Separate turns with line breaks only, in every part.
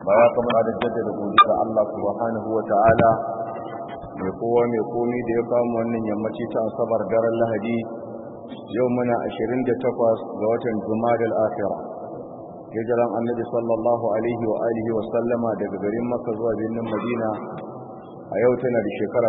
baya kamar da jaddada godiyar Allah subhanahu wa ta'ala mai kowa mai komi da ya kamu wannan yammaci ta asabar daren lahadi yau muna 28 ga watan jumadal akhirah hijiran annabi sallallahu alaihi wa alihi wa sallama daga garin makka zuwa birnin madina a yau tana da shekara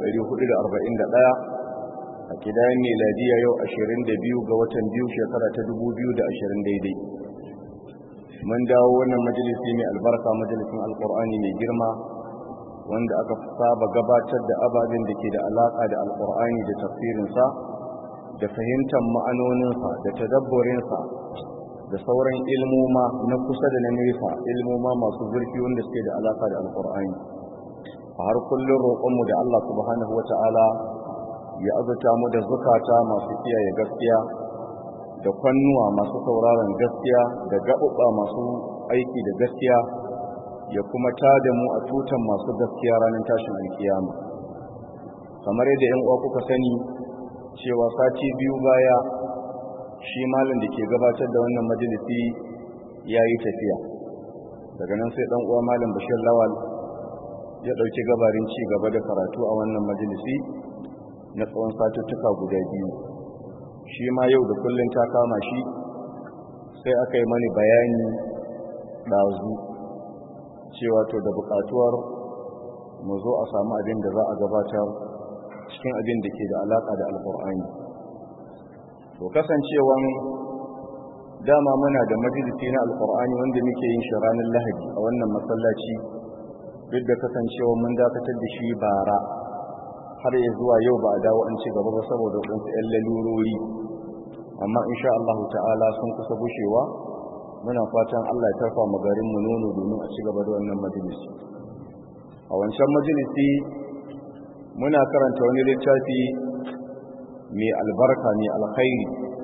1441 a kidayen miladiya yau 22 ga watan biyu shekara ta 2020 daidai mun dawo wannan majalisi mai albarka majalisin alkur'ani mai girma wanda aka saba gabatar da ababen da ke da alaka da alkur'ani da tafsirinsa da fahimtar ma'anoninsa da tadabburinsa da sauran ilmoma na kusa da na nesa ilmoma masu zurfi wanda suke da alaka da alkur'ani a har kullum roƙonmu da Allah subhanahu wata'ala ya azuta mu da zukata masu kiyaye gaskiya da kwannuwa masu sauraron gaskiya da gaɓuɓɓa masu aiki da gaskiya ya kuma tada mu a tutan masu gaskiya ranar tashin alkiyama kamar yadda yan uwa kuka sani cewa sati biyu baya shi malam da ke gabatar da wannan majalisi ya yi tafiya daga nan sai ɗan uwa malam bashir lawal ya ɗauki gabarin ci gaba da karatu a wannan majalisi na tsawon satuttuka guda biyu shi ma yau da kullum ta kama shi sai aka yi mani bayani ɗazu cewa to da buƙatuwar mu zo a samu abin da za a gabatar cikin abin da ke da alaƙa da alƙur'ani to kasancewan dama muna da majalisi na alƙur'ani wanda muke yin shi ranar lahadi a wannan masallaci duk da kasancewa mun dakatar da shi bara har ya zuwa yau ba a dawo an ci gaba ba saboda waɗansu 'yan lalurori amma insha Allah ta'ala sun kusa gushewa muna fatan Allah ya tarfa mu garin mu nono domin a ci gaba da wannan majalisi a wancan majalisi muna karanta wani littafi mai albarka mai alkhairi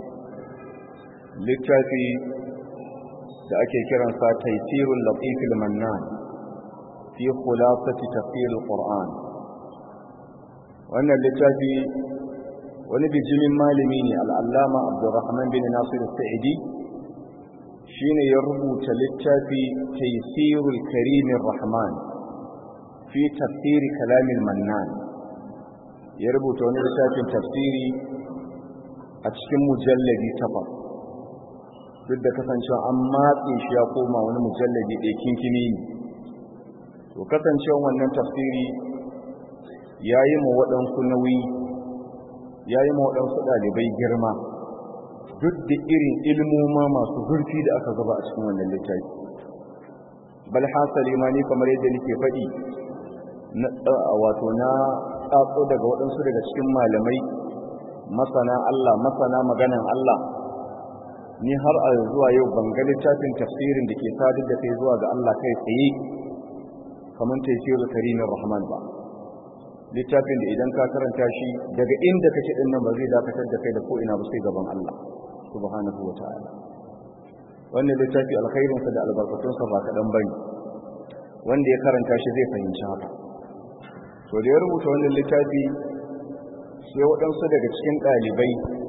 littafi da ake kiransa taysirul latifil mannan fi khulasati tafsir alquran wannan littafi wani bijimin malami ne al'allama abdurrahman bin nasir sa'idi shi ne ya rubuta littafi taisirul karimin rahman fi tafsiri kalamin mannan ya rubuta wani littafin tafsiri a cikin mujallabi takwas duk da kasancewa an matse shi ya koma wani mujallabi ɗaya kinkini ne to kasancewa wannan tafsiri ya yi ma waɗansu nauyi ya yi ma waɗansu ɗalibai girma duk da irin ilmoma masu zurfi da aka gaba a cikin wannan littafi bal hasali ma ni kamar yadda nake faɗi wato na tsatso daga waɗansu daga cikin malamai masana Allah masana maganan Allah ni har a zuwa yau ban ga littafin tafsirin da ke sadar da kai zuwa ga Allah kai tsaye kamar tafsirul karimin rahman ba littafin da idan ka karanta shi daga inda kake din nan ba zai dakatar da kai da ko ina ba sai gaban Allah subhanahu wataala wannan littafi alkhairin sa da albarkatun sa ba kadan bane wanda ya karanta shi zai fahimci haka to da ya rubuta wannan littafi sai waɗansu daga cikin ɗalibai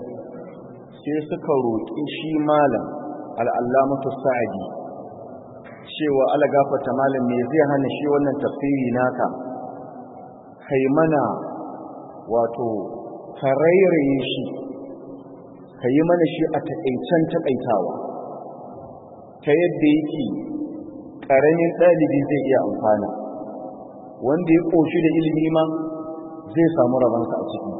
sai suka roƙi shi malam al'allamatu sa'adi cewa ala gafarta malam me zai hana shi wannan tafsiri naka kai mana wato tarairaye shi ka yi mana shi a taƙaicen taƙaitawa ta yadda yake ƙaramin ɗalibi zai iya amfana wanda ya ƙoshi da ilimi ma zai samu rabansa a ciki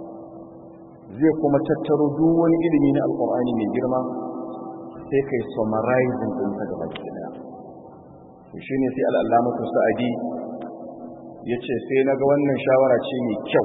zai kuma tattaro duk wani ilimi na alƙur'ani mai girma sai kai summarizing ɗinsa gaba ke ɗaya shi ne sai al'allamatu sa'adi ya ce sai na ga wannan shawara ce mai kyau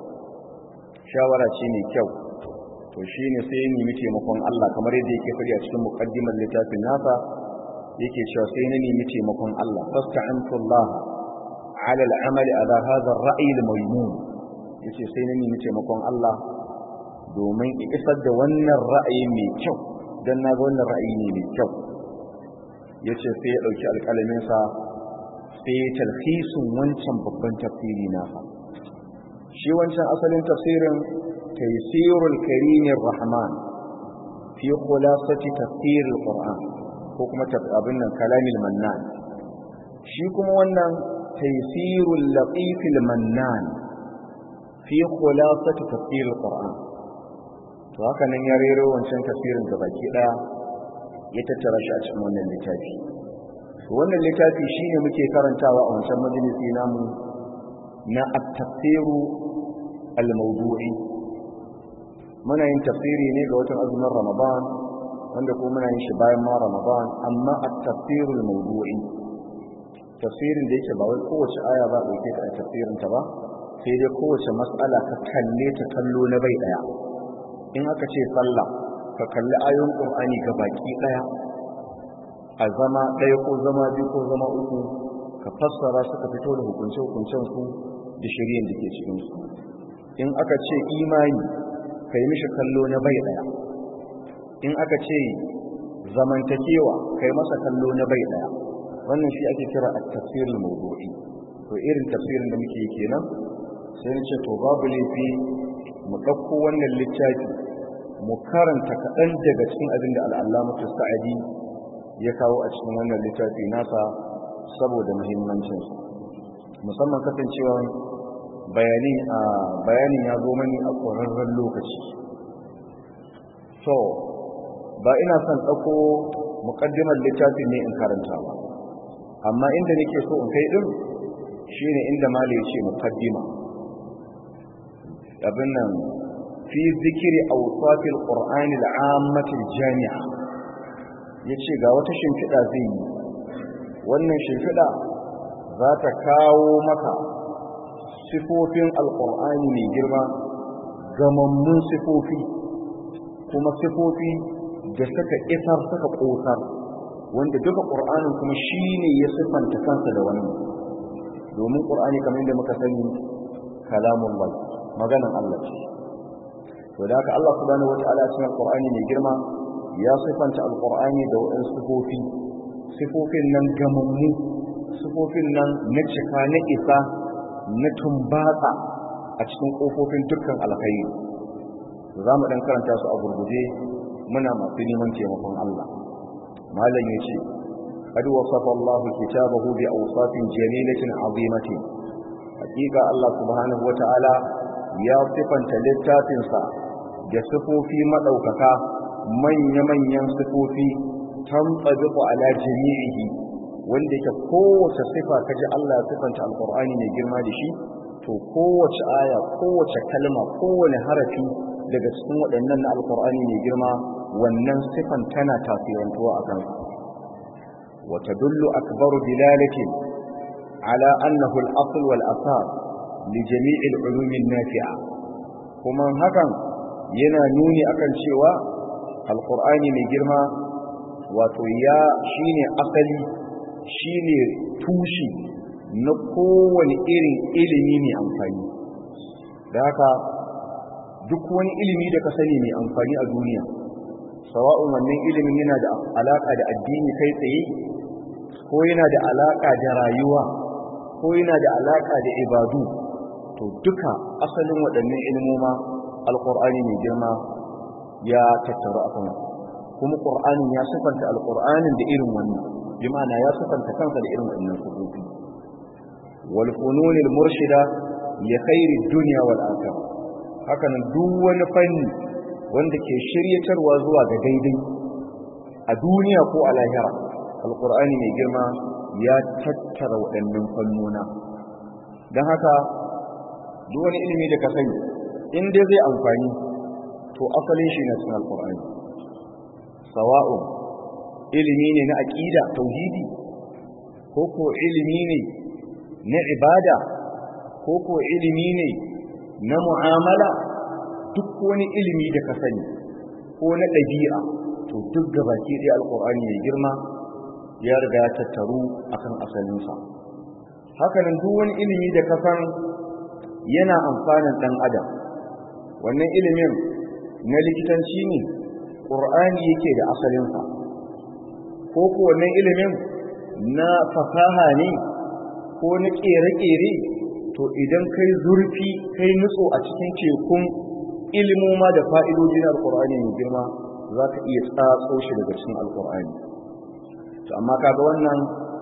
shawara ce mai kyau to shi ne sai nemi taimakon Allah kamar yadda yake faɗi a cikin muƙaddimar littafin nasa yake cewa sai na nemi taimakon Allah fasta'antu Allah ala al'amal ala hadha ar-ra'i al-maymun yace sai na nemi taimakon Allah domin isar da wannan ra'ayi mai kyau dan na ga wannan ra'ayi ne mai kyau yace sai ya dauki alƙalamin sa sai ya talhisun wancan babban tafsiri nasa shi wancan asalin tafsirin taysirul karimir rahman fi khulasati tafsir al-qur'an ko kuma abin nan kalamil mannan shi kuma wannan taysirul latifil mannan fi khulasati tafsir alquran to haka nan ya rero wancan tafsirin da baki daya ya tattara shi a cikin wannan littafi to wannan littafi shine muke karantawa a wancan majalisi namu na at-tafsiru al-mawdu'i muna yin tafsiri ne ga watan azumin ramadan wanda kuma muna yin shi bayan ma ramadan amma at-tafsiru al-mawdu'i tafsirin da yake ba wai kowace aya za a dauke ta a tafsirin ta ba sai dai kowace mas'ala ka kalle ta kallo na bai daya in aka ce sallah ka kalli ayoyin qur'ani ga baki daya a zama daya ko zama biyu ko zama uku ka fassara suka fito da hukunce hukuncen su da shari'ar da ke cikin su in aka ce imani ka yi mishi kallo na bai daya in aka ce zamantakewa ka yi masa kallo na bai daya wannan shi ake kira at-tafsirul mawdu'i to irin tafsirin da muke kenan sai na ce to babu laifi mu ɗauko wannan littafi mu karanta kaɗan daga cikin abin da al'allamatu sa'adi ya kawo a cikin wannan littafi nasa saboda muhimmancinsu musamman kasancewa bayanin ya zo mani a ƙwararren lokaci so ba ina son ɗauko muƙaddimar littafin ne in karanta ba amma inda nake so in kai ɗin shine inda mali ya ce muƙaddima abin nan fi zikiri awsafil qur'ani al'ammati jami'a yace ga wata shimfiɗa zai yi wannan shimfiɗa za ta kawo maka sifofin alqur'ani mai girma gamammun sifofi kuma sifofi da suka isar suka ƙosar wanda duka ƙur'anin kuma shine ya siffanta kansa da wannan domin ƙur'ani kamar yadda muka sani kalamun bai maganan Allah ce to da haka Allah subhanahu wataala cikin alqur'ani mai girma ya sifanta alqur'ani da wadan sifofi sifofin nan gamammu sifofin nan na cika na isa na tumbatsa a cikin kofofin dukkan alkhairi za mu dan karanta su a gurguje muna masu neman taimakon Allah malam yace قد وصف الله كتابه بأوصاف جميلة عظيمة حقيقة الله سبحانه وتعالى ya sifanta littafinsa da sifofi maɗaukaka manya-manyan sifofi tamtsabiqu ala jami'ihi wanda ke kowace sifa kaji Allah ya sifanta alqur'ani mai girma da shi to kowace aya kowace kalma kowane harafi daga cikin waɗannan na alqur'ani mai girma wannan sifan tana tasirantuwa akan sa wa tadullu akbaru dilalatin ala annahu al-asl wal asas لجميع العلوم النافعة kuma hakan yana nuni akan cewa alqur'ani mai girma wato ya shine asali shine tushi na kowane irin ilimi mai amfani da haka duk wani ilimi da ka sani mai amfani a duniya sawa'un wannan ilimin yana da alaka da addini kai tsaye ko yana da alaka da rayuwa ko yana da alaka da ibadu to duka asalin waɗannan ilmoma alƙur'ani mai girma ya tattaru a kan kuma ƙur'anin ya sifanta alƙur'anin da irin wannan bi ma'ana ya sifanta kansa da irin wannan sufofi wal fununil murshida li khairi dunya wal akhirah haka nan duk wani fanni wanda ke shiryatarwa zuwa ga daidai a duniya ko a lahira alƙur'ani mai girma ya tattara waɗannan fannona don haka duk wani ilimi da ka sani in dai zai amfani to asalin shi na cikin alkur'ani sawa'u ilimi ne na aqida tauhidi ko ko ilimi ne na ibada ko ko ilimi ne na mu'amala duk wani ilimi da ka sani ko na ɗabi'a to duk gabaki ɗaya alkur'ani mai girma ya riga ya tattaru akan asalinsa hakanan duk wani ilimi da ka san yana amfanin ɗan adam wannan ilimin na likitanci ne ƙur'ani yake da asalinsa ko ko wannan ilimin na fasaha ne ko na ƙere-ƙere to idan kai zurfi kai nutso a cikin tekun ilimoma da fa'idoji na alƙur'ani mai girma za ka iya tsatso shi daga cikin alƙur'ani to amma kaga wannan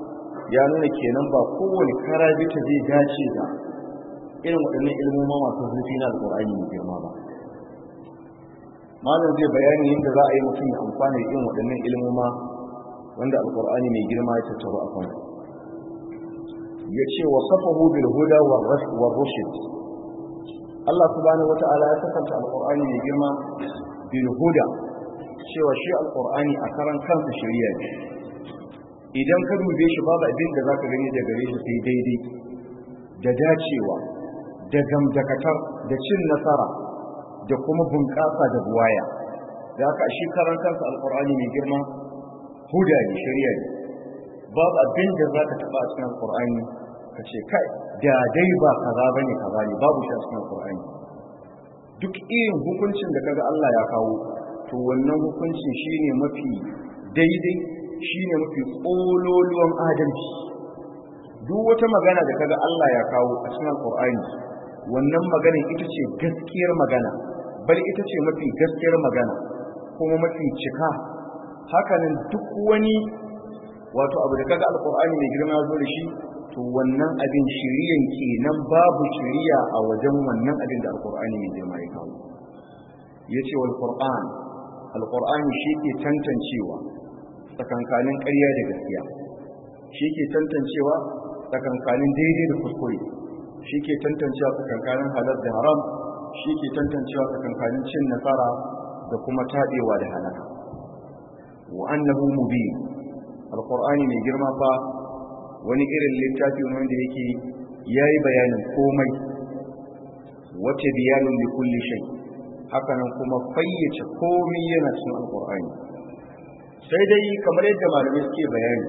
ya nuna kenan ba kowane karabita zai dace da irin waɗannan ilmoma masu zurfi na alƙur'ani mai girma ba malam zai bayani yadda za a yi mutum ya amfana da irin waɗannan ilmoma wanda alƙur'ani mai girma ya tattaro a kan ya ce wa safahu bil huda wa rushd Allah subhanahu wata'ala ya safanta alƙur'ani mai girma bil huda cewa shi alƙur'ani a karan kansa shari'a ne idan ka dube shi babu abin da zaka gani da gare shi sai daidai da dacewa da gamdakatar da cin nasara da kuma bunƙasa da buwaya da haka shi karan kansa alƙur'ani mai girma huda ne shari'a ne babu abin da zaka taɓa a cikin alƙur'ani ka ce kai da dai ba kaza bane kaza ne babu shi a cikin alƙur'ani duk irin hukuncin da kaga Allah ya kawo to wannan hukuncin shine mafi daidai shine mafi tsololuwan adalci duk wata magana da kaga Allah ya kawo a cikin alƙur'ani wannan maganar ita ce gaskiyar magana bal ita ce mafi gaskiyar magana kuma mafi cika hakanan duk wani wato abu da kaga alkur'ani mai girma zo da shi to wannan abin shiriyan kenan babu shiriya a wajen wannan abin da alkur'ani mai girma ya kawo yace wal qur'an alkur'ani shi ke tantancewa tsakankanin ƙarya da gaskiya shi ke tantancewa tsakankanin daidai da kuskure shi ke tantancewa tsakankanin halal da haram shi ke tantancewa tsakankanin cin nasara da kuma taɗewa da halaka wa annahu mubin alqur'ani mai girma fa wani irin littafi wanda yake yayi bayanin komai wace bayanin li kulli shay haka nan kuma fayyace komai yana cikin alqur'ani sai dai kamar yadda malamai suke bayani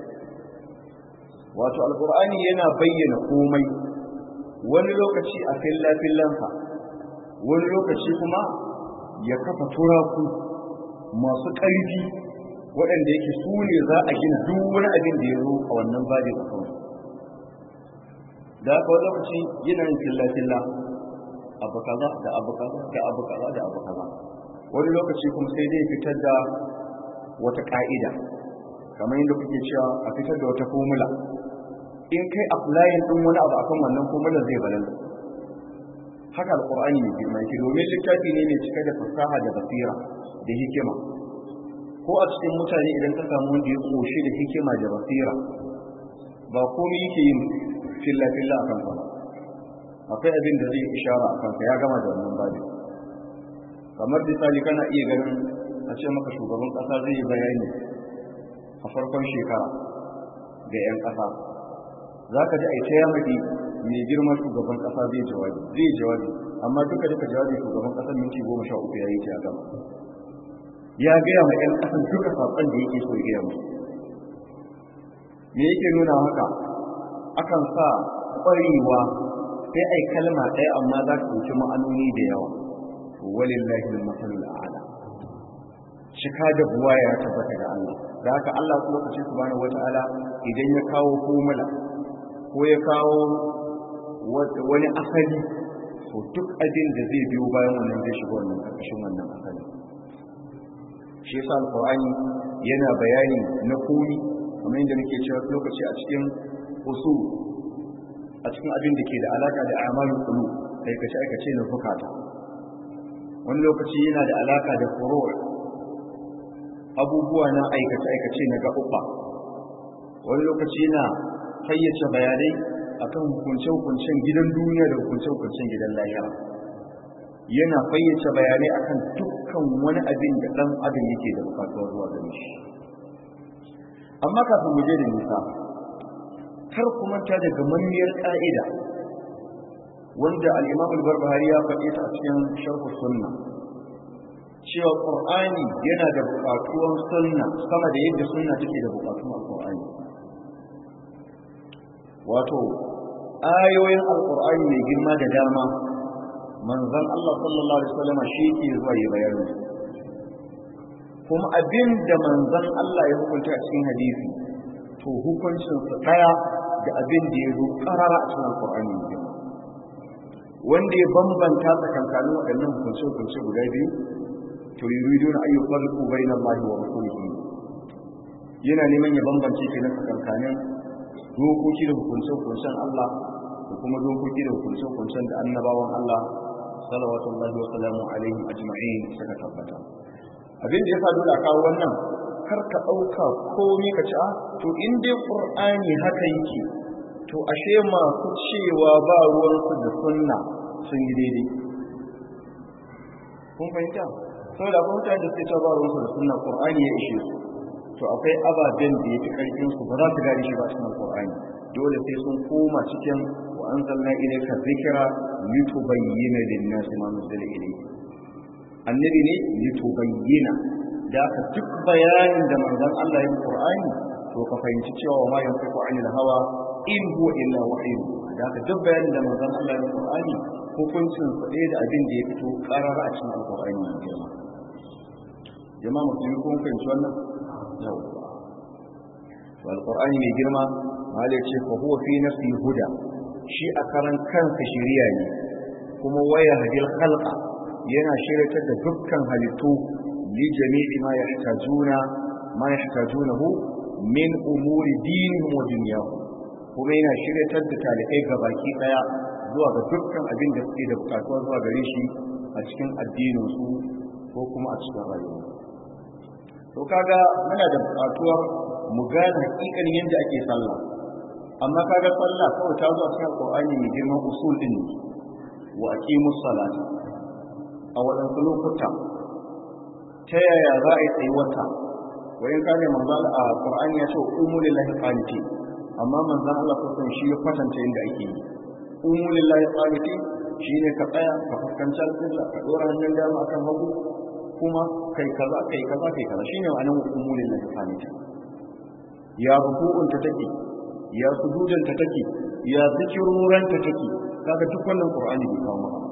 wato alqur'ani yana bayyana komai wani lokaci a filla fillansa wani lokaci kuma ya kafa turaku masu ƙarfi waɗanda yake su ne za a gina duk wani abin da ya zo a wannan babi a kan da aka wani lokaci yana yin filla-filla abu kaza da abu kaza da abu kaza da abu kaza wani lokaci kuma sai dai fitar da wata ka'ida kamar yadda kuke cewa a fitar da wata formula in kai applying din wani abu akan wannan formula zai balalla haka alqur'ani ne girma yake domin littafi ne mai cike da fasaha da basira da hikima ko a cikin mutane idan ka samu wanda ya koshi da hikima da basira ba komai yake yin filla filla akan ba akwai abin da zai ishara akan ka ya gama da wannan babi kamar misali kana iya ganin a ce maka shugaban kasa zai yi bayani a farkon shekara ga 'yan kasa za ka ji a ta yamadi mai girma shugaban kasa zai jawabi zai jawabi amma duka duka jawabi shugaban kasar minti goma sha uku ya yi ta gama ya gaya ma 'yan kasan duka saƙon da yake so ya gaya musu me yake nuna haka akan sa ƙwarewa sai ai kalma ɗaya amma za ka wuce ma'anoni da yawa walillahi al-masalul a'la shika da buwa ya tabbata ga Allah da haka Allah kuma lokaci subhanahu wata'ala idan ya kawo formula ko ya kawo wani asali to duk abin da zai biyo bayan wannan zai shiga wannan ƙarƙashin wannan asali shi yasa alqur'ani yana bayani na komi kamar yadda muke cewa lokaci a cikin usul a cikin abin da ke da alaka da amalul qulub aikace aikace na zukata wani lokaci yana da alaka da furu' abubuwa na aikace aikace na gaɓuɓɓa wani lokaci yana fayyace bayanai akan hukunce-hukuncen gidan duniya da hukunce-hukuncen gidan lahira yana fayyace bayanai akan dukkan wani abin da ɗan adam yake da bukatuwar zuwa gare shi amma kafin mu je da nisa kar ku manta da gamammiyar ƙa'ida wanda al-Imam al-Barbahari ya faɗi ta a cikin Sharh Sunna cewa Qur'ani yana da buƙatuwar sunna sama da yadda sunna take da buƙatuwar Qur'ani wato ayoyin al-Qur'ani mai girma da dama manzon Allah sallallahu alaihi wasallam shi ke zuwa ya bayani kuma abin da manzon Allah ya hukunta a cikin hadisi to hukuncin su daya da abin da ya zo karara a cikin alkur'ani ne wanda ya bambanta tsakankanin waɗannan hukunce-hukunce guda biyu to yuridu na ayyu farqu bainal lahi wa rasulihi yana neman ya bambance kenan tsakankanin dokoki da hukunce-hukuncen Allah da kuma dokoki da hukunce-hukuncen da annabawan Allah salawatullahi wa salamu alaihi ajma'in suka tabbata abin da ya sa dole a kawo wannan kar ka ɗauka komai ka ci a to in dai ƙur'ani haka yake to ashe masu cewa ba ruwansu da sunna sun yi daidai kun fahimta saboda akwai mutane da suke cewa ba ruwansu da sunna ƙur'ani ya ishe su to akwai ababen da ya fi ƙarfin su ba za su gane shi ba cikin ƙur'ani dole sai sun koma cikin wa anzalna ilayka dhikra litubayyana lin-nasi ma nuzila ilayhi annabi ne litubayyana da aka duk bayanin da manzon Allah ya yi Qur'ani to ka fahimci cewa wa ma yanfiqu 'anil hawa in huwa illa wahyu da aka duk bayanin da manzon Allah ya yi Qur'ani hukuncin sa ɗaya da abin da ya fito ƙarar a cikin Al-Qur'ani ne girma jama'a musulmi kun fahimci wannan yau to Al-Qur'ani mai girma malai ce fa huwa fi nafsi huda shi a karan kansa shiriya ne kuma waya hadil khalqa yana shiryatar da dukkan halittu li jami'i ma yahtajuna ma yahtajunahu min umuri dinihim wa dunyahum kuma yana shiryatar da talibai gabaki daya zuwa ga dukkan abin da suke da bukatuwa zuwa gare shi a cikin addinin su ko kuma a cikin rayuwa to kaga muna da bukatuwar mu gane hakikanin yadda ake sallah amma kaga sallah kawai ta zo a cikin alqur'ani mai girman usul din wa aqimus salata a waɗansu lokuta ta yaya za a yi tsayi wata wayan kane manzan a ƙwar'ani ya ce umu lillahi qaniti amma manzan Allah kusan shi ya kwatanta yadda ake yi umu lillahi qaniti shi ne ka tsaya ka fuskanci alƙibla ka ɗora hannun dama akan hagu kuma kai kaza kai kaza kai kaza shine ma'anar umu lillahi qaniti ya ruku'un ta take ya sujudan ta take ya zikiruran ta take kaga duk wannan qur'ani bai kawo maka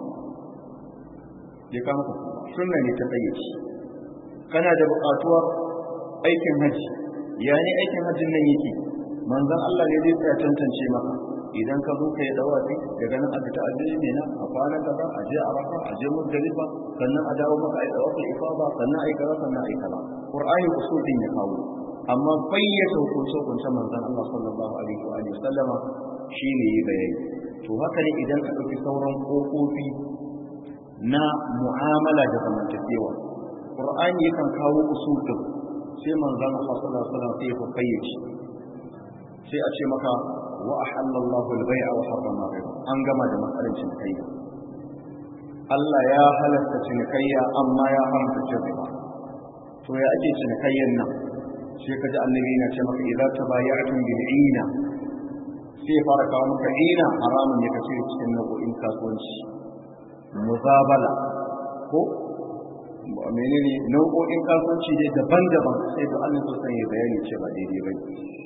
ya kama ka sunna ne ta tsayyaci kana da buƙatuwar aikin haji ya ne aikin hajjin nan yake manzon Allah ne zai tsaya tantance maka idan ka zo ka yi dawafi daga nan aka ta ajiye ne na a kwanan kaza a je arafa a je muzdalifa sannan a dawo maka a yi dawafin ifada sannan a yi kaza sannan a yi kaza qur'ani usulin ya kawo amma bayyana hukunce hukunce manzon Allah sallallahu alaihi wa alihi sallama shine yi bayani to haka ne idan ka ɗauki sauran kofofi na mu'amala da zamantakewa qur'ani yakan kawo usul din sai manzon Allah sallallahu alaihi wasallam sai ya fayyace sai a ce maka wa ahallallahu al-bai'a wa harrama riba an gama da matsalar cinikayya Allah ya halatta cinikayya amma ya haramta cin riba to ya ake cinikayyan nan sai kaji annabi na ce maka idza tabaya'tum bil ina sai fara kawo maka ina haramun ne kace cikin nau'in kasuwanci muzabala ko menene nau'o'in kasuwanci ne daban-daban sai da Allah so san ya bayani ce ba daidai ba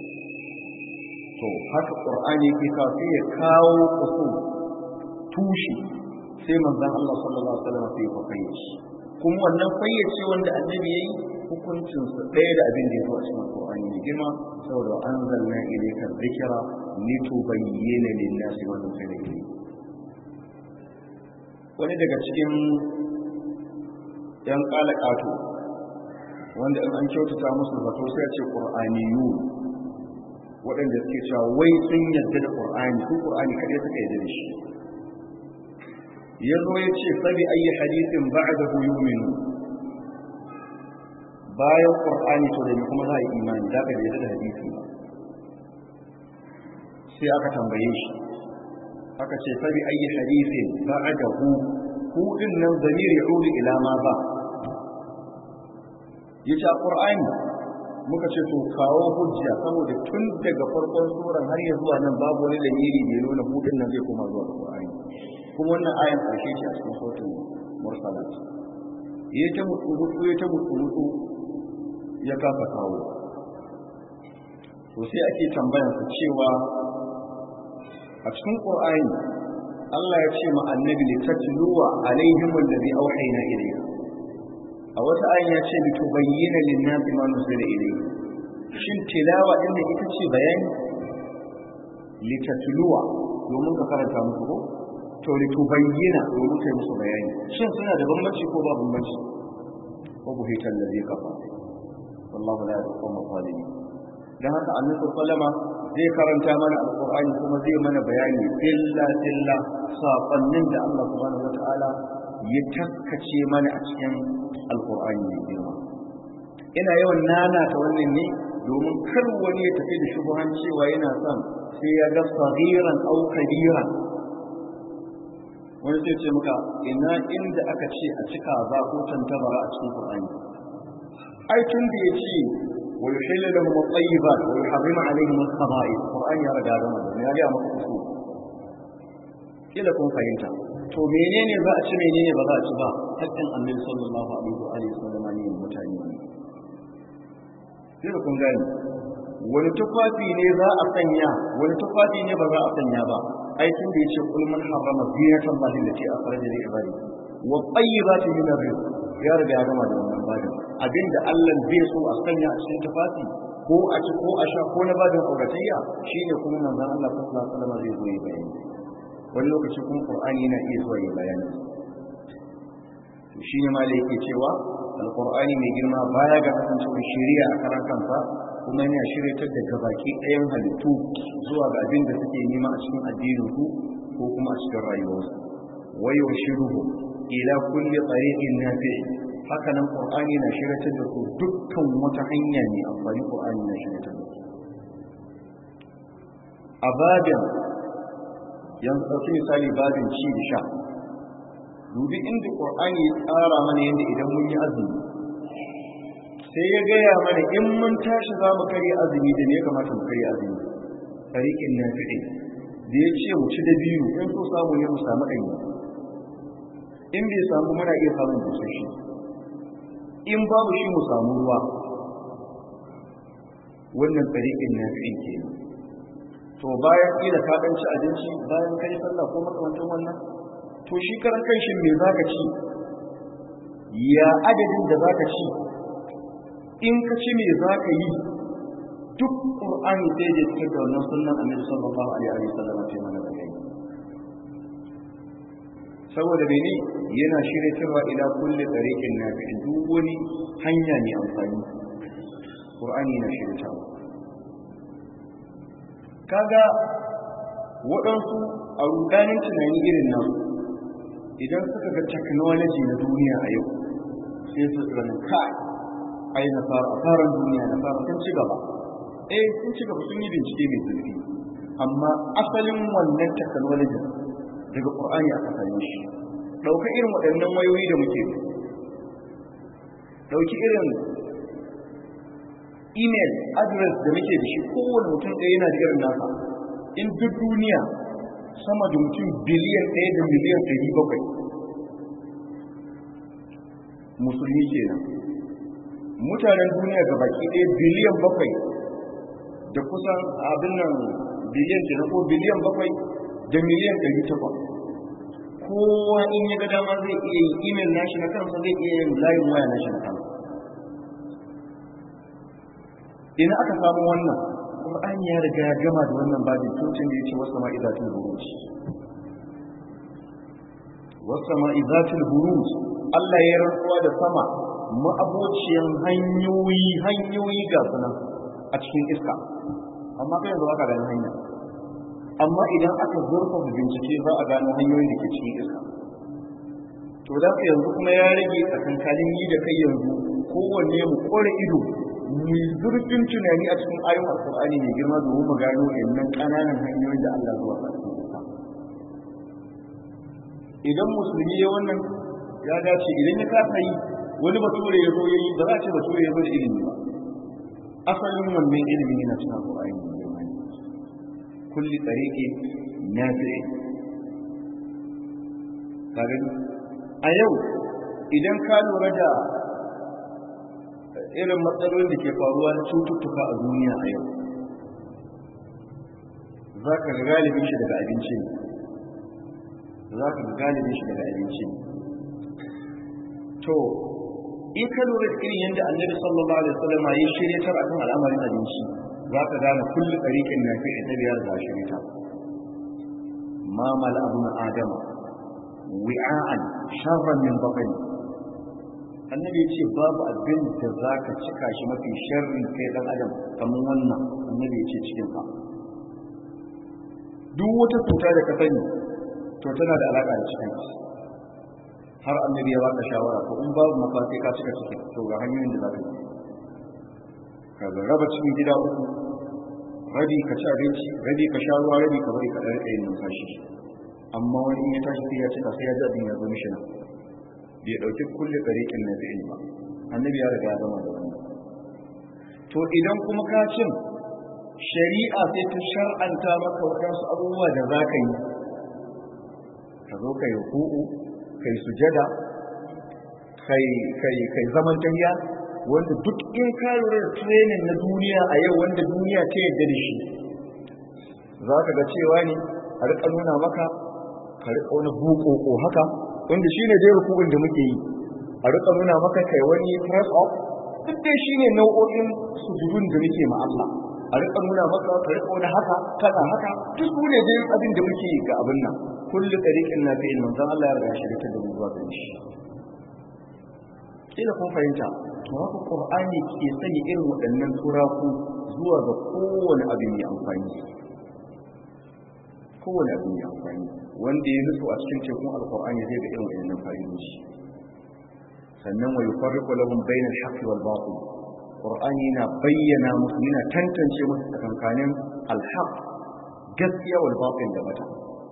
to haka qur'ani yake kawo sai ya kawo usul tushi sai manzon Allah sallallahu alaihi wasallam sai ya fayyace kuma wannan fayyace wanda annabi yayi hukuncin su ɗaya da abin da ya zo a cikin qur'ani ne girma saboda anzalna ilayka dhikra litubayyana lin-nasi ma nuzila ilayhi wani daga cikin yan kalakato wanda in an kyautata musu zato sai a ce qur'aniyu waɗanda suke cewa wai sun yarda da qur'ani ko qur'ani kadai suka yarda da shi yazo ya ce fa bi ayi hadithin ba'dahu yu'minu bayan qur'ani to da me kuma za a yi imani da ka yarda da hadisi ba sai aka tambaye shi aka ce fa bi ayi hadithin ba'dahu hu din nan zamir ya'udu ila ma ba yace qur'ani muka ce to kawo hujja saboda tun daga farkon suran har ya zuwa nan babu wani dalili da ya nuna hu din nan zai koma zuwa qur'ani kuma wannan ayan karshe ce a cikin sautin mursalat ya ta mutu mutu ya ta mutu mutu ya kafa kawo to sai ake tambayan su cewa a cikin qur'ani Allah ya ce ma annabi li tatluwa alaihim alladhi awhayna ilayka a wata ayin ya ce litubayyana lin-nasi ma nuzila ilayhi shin tilawa din da ita ce bayani litatluwa domin ka karanta musu ko to litubayyana domin kai musu bayani shin suna da bambanci ko ba bambanci ko buhitan da zai kafa wallahu la yaqum zalimin dan haka annabi sallama zai karanta mana alqur'ani kuma zai mana bayani illa illa saƙonnin da Allah subhanahu wataala ya taskace mana a cikin alqur'ani mai girma ina yawan nana ta wannan ne domin kar wani ya tafi da shubuhan cewa yana son sai ya ga sagiran au kabiran wani sai ce muka ina inda aka ce a cika za ko tantabara a cikin Qur'ani ai tun da yace wa yuhillu lahum at-tayyibat wa yuharrimu alaihim al-khaba'ith Qur'ani ya riga da wannan ya ga maka usul kila kun fahimta to menene za a ci menene ba za a ci ba hakkin Annabi sallallahu alaihi wa alihi wasallam ne mutane kila kun gani wani tufafi ne za a sanya wani tufafi ne ba za a sanya ba aikin da yace kul man harrama zinatan Allah allati akhraja li ibadi wa tayyibati min ar-rizq ya riga ya gama da wannan badin abinda Allah bai so a sanya a cikin tufafi ko a ci ko a sha ko na badin auratayya shine kuma manzon Allah sallallahu alaihi wasallam zai zo yi bayani wani lokaci kuma Qur'ani yana iya zuwa yi bayani to shine ma da yake cewa alqur'ani mai girma baya ga kasancewar shari'a a karan kansa kuma yana shiryatar da gabaki ɗayan halittu zuwa ga abin da suke nema a cikin addinin su ko kuma a cikin rayuwarsu wayo shiruhu ila kulli tariqin nafi haka nan qur'ani na shiryatar da su dukkan wata hanya ne amfani qur'ani na shiryatar da su a babin yanzu ɗauki misali babin ci da sha dubi inda qur'ani ya tsara mana yadda idan mun yi azumi sai ya gaya mana in mun tashi za mu karya azumi da ne ya kamata mu karya azumi tariqin nafi'i da ya ce mu ci da biyu in so samu ne mu samu ɗanyi in bai samu muna iya samun busashi in babu shi mu samu ruwa wannan tariqin nafi'i ke to bayan kila ka ɗan ci abinci bayan kai sallah ko makamantan wannan to shi karan kanshi me zaka ci ya adadin da zaka ci in ka ci me za ka yi duk ƙur'ani sai da cikin da wannan sunan annabi sallallahu alaihi wa sallam ce mana bayani saboda mene yana shirya cewa ila kulli tariqin nafi duk wani hanya ne amfani ƙur'ani yana shirya cewa kaga waɗansu a rudanin tunani irin nan idan suka ga technology na duniya a yau sai su tsanin kai ai nasara a faran duniya nasara sun ci gaba eh sun ci gaba sun yi bincike mai zurfi amma asalin wannan technology daga qur'ani aka same shi dauka irin waɗannan wayoyi da muke dauki irin email address da muke da shi kowane mutum ɗaya yana da irin nasa in duk duniya sama da mutum biliyan ɗaya da miliyan ɗari bakwai musulmi kenan mutanen duniya ga baki ɗaya biliyan bakwai da kusan abin nan biliyan ke ko biliyan bakwai da miliyan ɗari takwas kowa in ya ga dama zai iya yin imel nashi na kansa zai iya yin layin waya nashi na kansa ina aka samu wannan Qur'ani ya riga ya gama da wannan babin tutun da ya ce wasu ma'izatul buruj wasu ma'izatul buruj Allah ya rantsuwa da sama ma'abociyan hanyoyi hanyoyi ga sunan a cikin iska amma kai yanzu aka gani hanya amma idan aka zurfa bincike za a gano hanyoyin da ke cikin iska to da ka yanzu kuma ya rage tsakankanin yi da kai yanzu kowanne mu kore ido mu zurfin tunani a cikin ayoyin alkur'ani mai girma domin mu gano innan ƙananan hanyoyin da Allah zuwa a cikin iska idan musulmi ya wannan ya dace idan ya kasa yi wani bature ya zo ya yi ba za a ce bature ya zo da ilimi ba asalin wannan ilimin yana cikin alƙur'ani ne girma ne kulli tsariki na fi'e kaga a yau idan ka lura da irin matsalolin da ke faruwa na cututtuka a duniya a yau za ka ga galibin shi daga abinci ne za ka ga galibin shi daga abinci ne to in ka lura da irin yadda annabi sallallahu alaihi wasallam ya shirya tar akan al'amarin abinci za ka gane kullu tariqin nafi da biyar da shirya ta ma mal abun adam wi'an sharran min batni annabi ya ce babu abin da za ka cika shi mafi sharri kai dan adam kamar wannan annabi ya ce cikin ka duk wata cuta da ka sani to tana da alaka da cikin har annabi ya baka shawara ko in babu mafafi ka cika cikin to ga hanyoyin da za ka yi ka ga raba cikin gida uku rabi ka ci abinci rabi ka sha ruwa rabi ka bari ka ɗan ɗaya numfashi amma wani in ya tashi sai ya cika sai ya ji abin ya zo mishi nan bai ɗauki kulle ɗariƙin na fi'il ba annabi ya riga ya zama da wannan to idan kuma ka cin shari'a sai ta shar'anta maka waɗansu abubuwa da za ka yi ka zo ka yi hu'u ka yi sujada kai zaman tahiya wanda duk in ka lura da training na duniya a yau wanda duniya ta yarda da shi za ka ga cewa ne a riƙa nuna maka ka riƙa wani bukoko haka wanda shi ne dai rukun da muke yi a riƙa nuna maka kai wani press up duk dai shi ne nau'o'in sujudun da muke ma Allah a riƙa nuna maka ka riƙa wani haka kana haka duk su ne dai abin da muke yi ga abin nan kullu tariqin nafi'in manzon Allah ya riga shi da da zuwa gare shi kila kun fahimta to haka qur'ani ke sanya irin waɗannan turaku zuwa ga kowane abin mai amfani kowane abin mai amfani wanda ya nutsu a cikin tekun alqur'ani zai ga irin waɗannan fa'idoji sannan wa yufarriqu lahum bayna al-haqqi wal batil qur'ani yana bayyana musu yana tantance musu tsakankanin al-haqq gaskiya wal batil da bata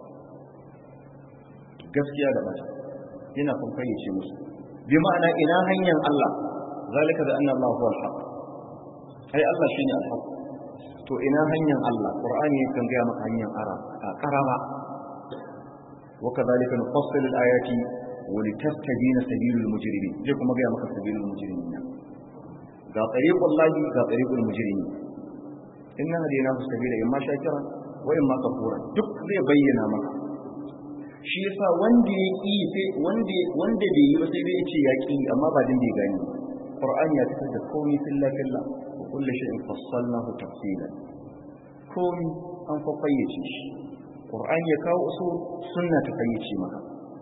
gaskiya da bata yana kun fayyace musu bi ma'ana ina hanyar Allah zalika da anna Allah huwa al-haq ai Allah shine al-haq to ina hanyar Allah qur'ani kan ga maka hanyar ara a karama wa kadhalika nufassilu al-ayati wa litastabina sabilul mujrimin je kuma ga maka sabilul mujrimin ga tariqul lahi ga tariqul mujrimin inna hadina sabila imma shakira wa imma kafura duk zai bayyana maka shi yasa wanda ya ƙi sai wanda wanda bai yi ba sai dai ya ce ya ƙi amma ba din bai gani qur'ani ya fitar da komai filla filla wa kullu shay'in fassalnahu tafsila komai an fa fayyace shi qur'ani ya kawo usul sunna ta fayyace maka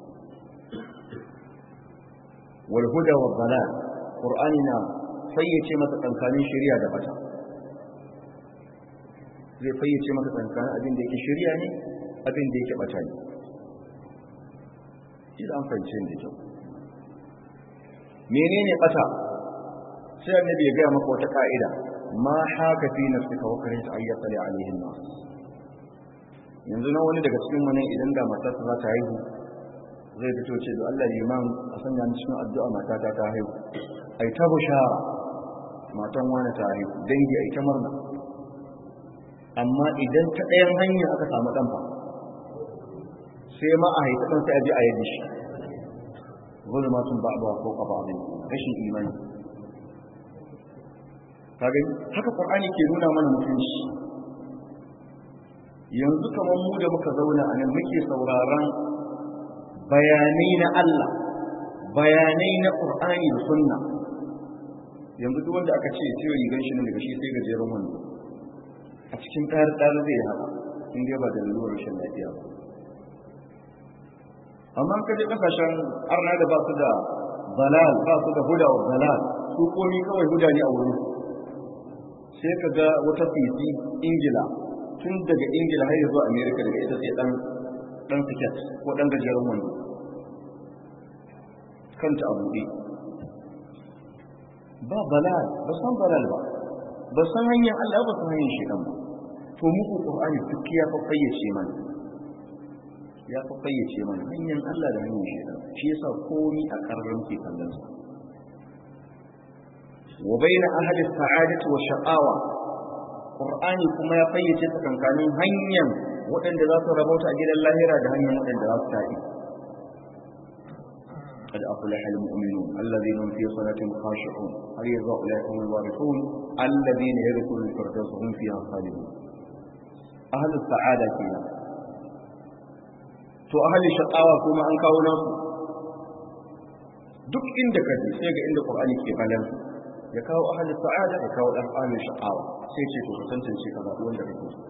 wal huda wal dalal qur'ani na fayyace maka tsakanin shari'a da bata zai fayyace maka tsakanin abin da yake shari'a ne abin da yake bata ne kila an fahimce da kyau menene bata sai annabi ya gaya maka wata ka'ida ma haka fi nafsika wa karita ayyata li alaihin nas yanzu na wani daga cikin mu ne idan da matarsa za ta haihu zai fito ce da Allah liman a sanya ni cikin addu'a matata ta haihu ai ta bushara matan wani ta haihu dangi ai ta murna amma idan ta ɗayan hanya aka samu ɗan fa sai ma a haifi ɗan sai a ji a yadda shi zulmatun ba'daha fawqa ba'din rashin imani kage haka qur'ani ke nuna mana mutunci yanzu kamar mu da muka zauna a nan muke sauraron bayanai na Allah bayanai na qur'ani da sunna yanzu duk wanda aka ce ce rigan shi ne daga shi sai gajeren wando a cikin tsare-tsare zai yi haka in dai ba da lura rashin lafiya ba amma ka je kasashen arna da ba su da balal ba su da huda wa balal su komi kawai huda ne a wurin sai ka ga wata fifi ingila tun daga ingila har zuwa america daga ita sai dan dan siket ko dan gajeren wando kanta a buɗe ba balal ba san balal ba ba san hanyar allah ba san hanyar shi ba to muku qur'ani duk ya fa fayyace mana ya fi fayyace mana hanyar Allah da hanyar shaitan shi yasa komi a karran ke kallon sa wa baina ahli sa'adati wa shaqawa qur'ani kuma ya fayyace tsakankanin hanyar waɗanda za su rabauta a gidan lahira da hanyar waɗanda za su tafi قد أفلح المؤمنون الذين هم في صلاتهم خاشعون هل يرضى أولئك هم الوارثون الذين يرثون الفردوس هم فيها خالدون أهل السعادة فيها to ahli shaqawa kuma an kawo nasu duk inda kaje sai ga inda qur'ani ke balan ya kawo ahli sa'ada ya kawo dan ahli shaqawa sai ce to tantance ka ba wanda kake so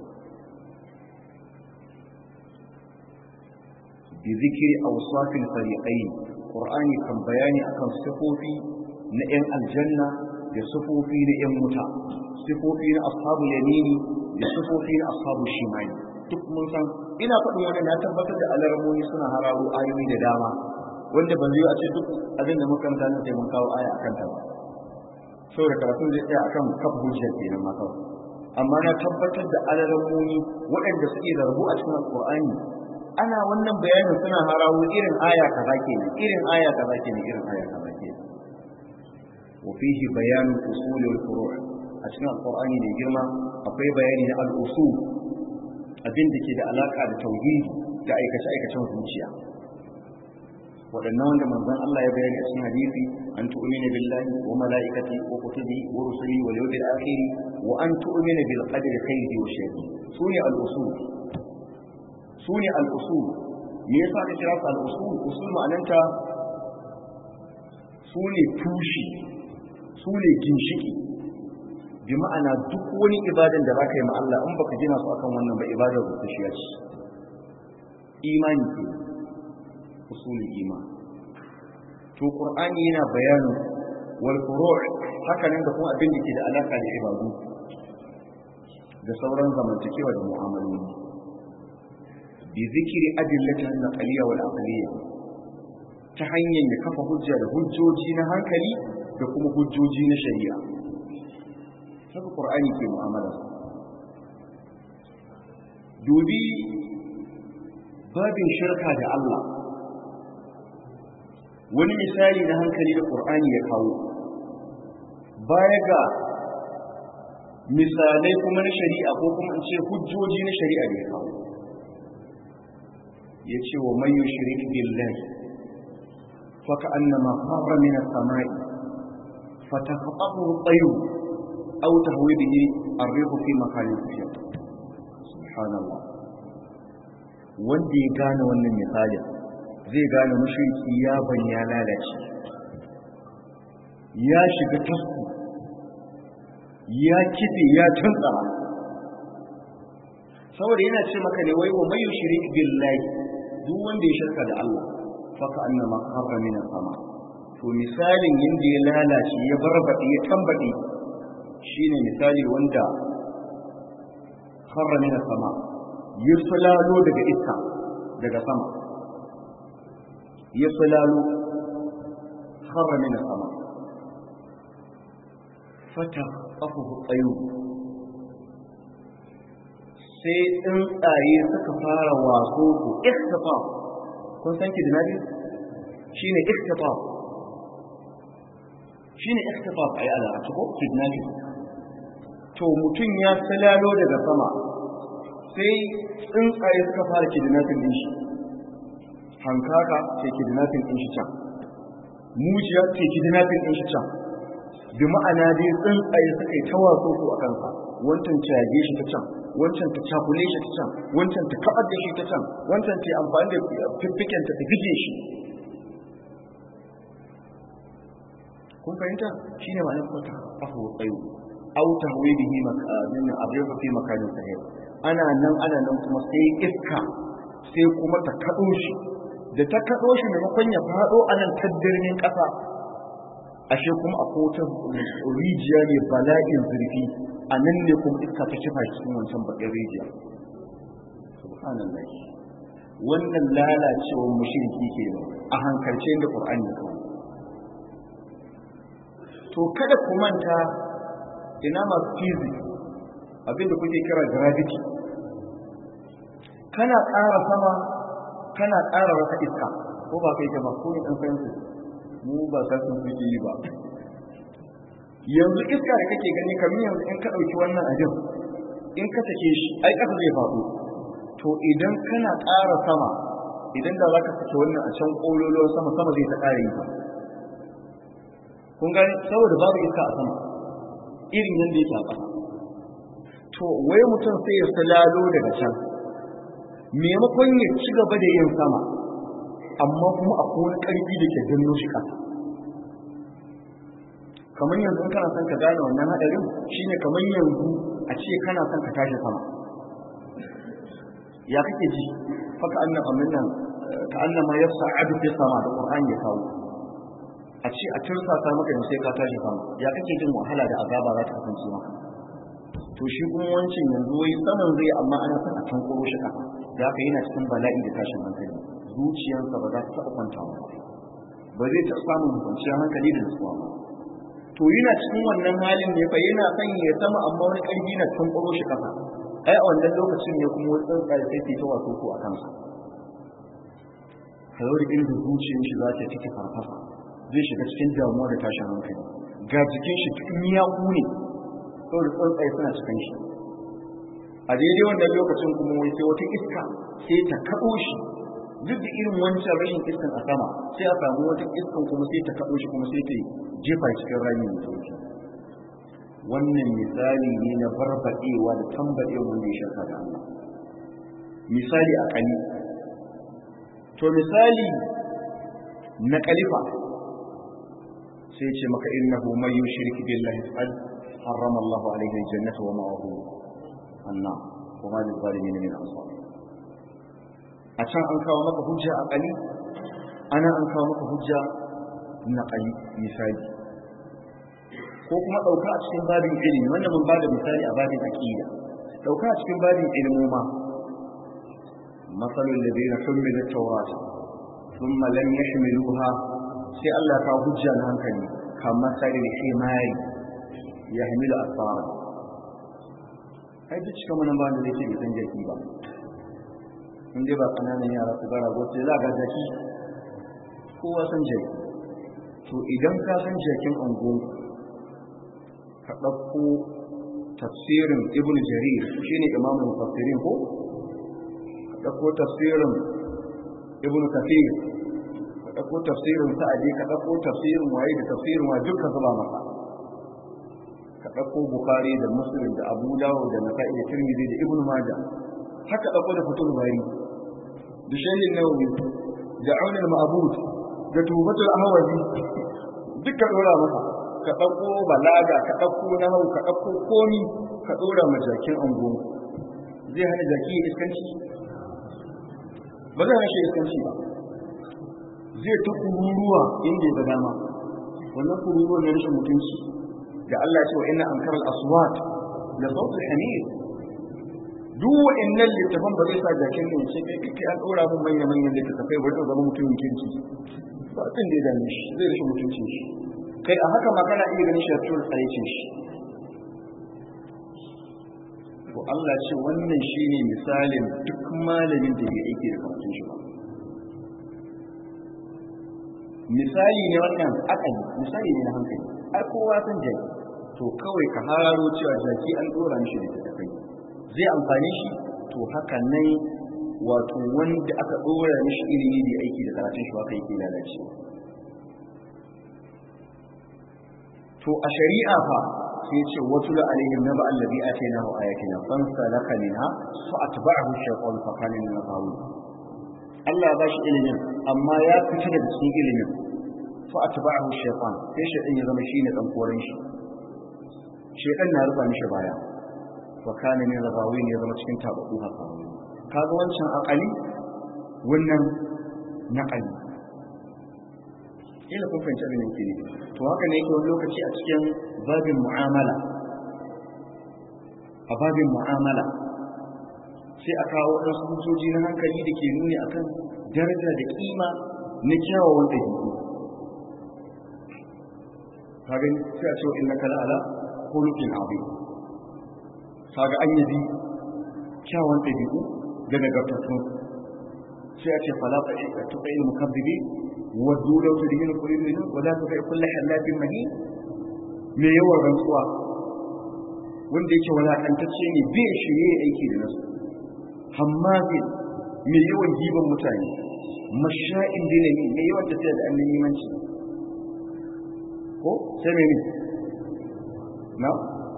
bi zikri awsaf al-fariqayn qur'ani kan bayani akan sifofi na yan aljanna da sifofi na yan wuta sifofi na ashabul yamini da sifofi na ashabul shimali duk mun san ina faɗin wani na tabbatar da alarmomi suna hararo ayoyi da dama wanda ban zai a ce duk abin da muka mutane sai mun kawo aya akan ta ba saboda karatun zai tsaya akan kafa hujjar kenan ma kawai amma na tabbatar da alarmomi waɗanda suke da rabu a cikin alƙur'ani ana wannan bayanin suna harawo irin aya kaza kenan irin aya kaza kenan irin aya kaza kenan wa fihi bayanu usul wal furu' a cikin alqur'ani ne girma akwai bayani na al-usul abin da ke da alaka da tauhidi da aikace aikacen zuciya waɗannan wanda manzon Allah ya bayani a cikin hadisi an tu'mina billahi wa malaikati wa kutubi wa rusuli wal yawmil akhir wa an tu'mina bil qadri khairihi wa sharrihi sune al-usul sune al-usul me yasa aka kira su al-usul usul ma'ananta sune tushi sune ginshiki bi ma'ana duk wani ibadan da baka yi ma Allah in baka gina su akan wannan ba ibadar rusushiya ce imani ke usulul iman to qur'ani yana bayanin wal furu' haka nan da kuma abin da ke da alaka da ibadu da sauran zamantakewa da mu'amaloli bi zikiri adillatin naqaliyya wal aqliyya ta hanyar ya kafa hujja da hujjoji na hankali da kuma hujjoji na shari'a haka qur'ani ke mu'amala dubi babin shirka da Allah wani misali na hankali da qur'ani ya kawo baya ga misalai kuma na shari'a ko kuma in ce hujjoji na shari'a da ya kawo ya ce wa man yushrik billahi fa ka'annama kharra min as-sama'i fataqatahu at-tayr aw tahwi bihi ar-rihu fi makanin sahih subhanallah wanda ya gane wannan misalin zai gane mushriki ya ban ya lalace ya shiga tasku ya kife ya tuntsara saboda yana ce maka ne wai wa mai shirik billahi duk wanda ya shirka da Allah faka annama kharra min sama to misalin yanda ya lalace ya barbade ya tambade shine misali wanda kharra min sama ya sulalo daga iska daga sama ya sulalo kharra min sama fata afuhu tsayo sai tsuntsaye suka fara waso ku ikhtifa kun san ki dinabi shine ikhtifa shine ikhtifa ai ala a cikin kidnabi to mutum ya salalo daga sama sai tsuntsaye suka fara kidnapping din shi hankaka sai kidnapping din shi can mujiya sai kidnapping din shi can bi ma'ana dai tsuntsaye suka yi tawaso su a kansa wancan cage shi ta can wancan ta cakule shi ta can wancan ta kabar da shi ta can wancan ta amfani da fiffiken ta bige shi kun fahimta shine ma'anar kwata afu tsayo aw tahwi bihi makanin abrifa fi makanin sahih ana nan ana nan kuma sai iska sai kuma ta kado shi da ta kado shi maimakon ya fado a nan taddirnin kasa ashe kuma a kotun rijiya ne bala'in zurfi a nan ne kuma iska ta kifa cikin wancan bakin rijiya subhanallah wannan lalacewar mushriki ke a hankalce da qur'ani ya kawo to kada ku manta ina masu physics abinda kuke kira gravity kana ƙara sama kana ƙara wata iska ko ba kai ba ko ne ɗan fahimta mu ba sa sun suke yi ba yanzu iska da kake gani kamar yanzu in ka ɗauki wannan abin in ka take shi ai ƙasa zai faɗo to idan kana ƙara sama idan da za ka sake wannan a can ƙololuwar sama sama zai ta ƙara yi ba kun gani saboda babu iska a sama irin yadda yake a ƙasa to wai mutum sai ya salalo daga can maimakon ya ci gaba da yin sama amma kuma akwai wani ƙarfi da ke danno shi ƙasa kamar yanzu kana son ka gane wannan haɗarin shine kamar yanzu a ce kana son ka tashi sama ya kake ji faka annan amin nan ka annan ma yasa adu fi sama da qur'ani ya kawo a ce a tursa ta maka da sai ka tashi sama ya kake jin wahala da azaba za ta kasance maka to shi kuma wancan yanzu wai saman zai amma ana son a tankuro shi kafa da haka yana cikin bala'i da tashin hankali zuciyarsa ba za ta taɓa kwantawa ba zai taɓa samun kwanciyar hankali da nutsuwa ba to yana cikin wannan halin ne fa yana son ya sama amma wani ƙarfi na tankuro shi kafa ai a wannan lokacin ne kuma wani tsuntsaye sai ke ta wato ko a kansa kalori inda zuciyar shi za ta take farfasa zai shiga cikin damuwa da tashin hankali ga jikin shi cikin miyaku ne saboda tsuntsaye suna cikin shi a daidai wannan lokacin kuma wai sai wata iska sai ta kaɗo shi duk da irin wancan rashin iskan a sama sai a samu wata iskan kuma sai ta kaɗo shi kuma sai ta jefa cikin rami mai sauki wannan misali ne na barbaɗewa da tambaɗewa wanda ya shirka da Allah misali a ƙali to misali na ƙalifa sai ce maka innahu man yushrik billahi faqad harrama Allahu alayhi al-jannata wa ma'ahu an-nar wa ma lil-zalimin min ansar a can an kawo maka hujja a ƙali ana an kawo maka hujja na ƙali misali ko kuma ɗauka a cikin babin ilimi wannan mun bada misali a babin aqida ɗauka a cikin babin ilmoma masalul ladina humilat tawrat thumma lam yahmiluha sai Allah ka hujja na hankali kamar sai da himari yahmilu asfara ai duk cikin wannan ba da yake da san jaki ba in dai ba kananan yara su gara gote za ga jaki kowa san jaki to idan ka san jakin angon ka ɗauko tafsirin ibn jarir shine imamun mufassirin ko ka ɗauko tafsirin ibn kafir ka ɗauko tafsirin sa'adi ka ɗauko tafsirin waye da tafsirin wa duka zuba maka ka ɗauko bukhari da muslim da abu dawud da nasa'i da tirmidhi da ibn majah haka ɗauko da fitul bari da shahin nawawi da aunul ma'bud da tubatul ahwazi duka dora maka ka ɗauko balaga ka ɗauko nahau ka ɗauko komi ka ɗora ma jakin ango zai hana jaki ya iskanci ba zai hana shi iskanci ba zai ta kururuwa inda ya ga dama wannan kururuwa na rashin mutunci da Allah ya ce wa inna ankara al-aswat la sawt al-hamir duk wa'annan littafan ba zai sa jakin ne ce kai kai an ɗora mun manya manyan littafai ba zai zama mutumin kirki ba abin da ya dame shi zai rashin mutuncin shi kai a haka ma kana iya ganin shartur tsarecin shi to Allah ce wannan shine misalin duk malamin da ya aiki da karatun shi ba misali ne wannan akali misali ne na hankali ai kowa san jaki to kawai ka hararo cewa jaki an dora mishi da tafai zai amfani shi to haka nan wato wanda aka dora mishi ilimi da aiki da karatun shi haka yake lalacewa to a shari'a fa sai ce wasu da alaihim naba allazi atainahu ayatina fansalaka minha fa atba'ahu shaytan fa kana min al-ghawin Allah ya bashi ilimin amma ya fita daga cikin ilimin fa atba'ahu shaytan sai shaytan ya zama shine dan koren shi shaytan na rufa mishi baya fa kana min al-ghawin ya zama cikin tabaku haka kaga wancan akali wannan naqali ila kun fahimci abin da yake ne to haka ne yake wani lokaci a cikin babin mu'amala a babin mu'amala sai a kawo waɗansu hujjoji na hankali da ke nuni akan daraja da kima na kyawawan ɗabi'u kaga sai a ce wa innaka la'ala khuluqin azim kaga an yabi kyawawan ɗabi'u da nagartattun sai a ce fala ta tuqil mukabbibi waddu law tudhinu qulubihim wa la tuti kullu halatin mahin me yawan rantsuwa wanda yake walakantacce ne bai shirye aiki da nasu hammazi me yawan giban mutane masha'in dinami me yawan tafiya da annabi manci ko sai me ne na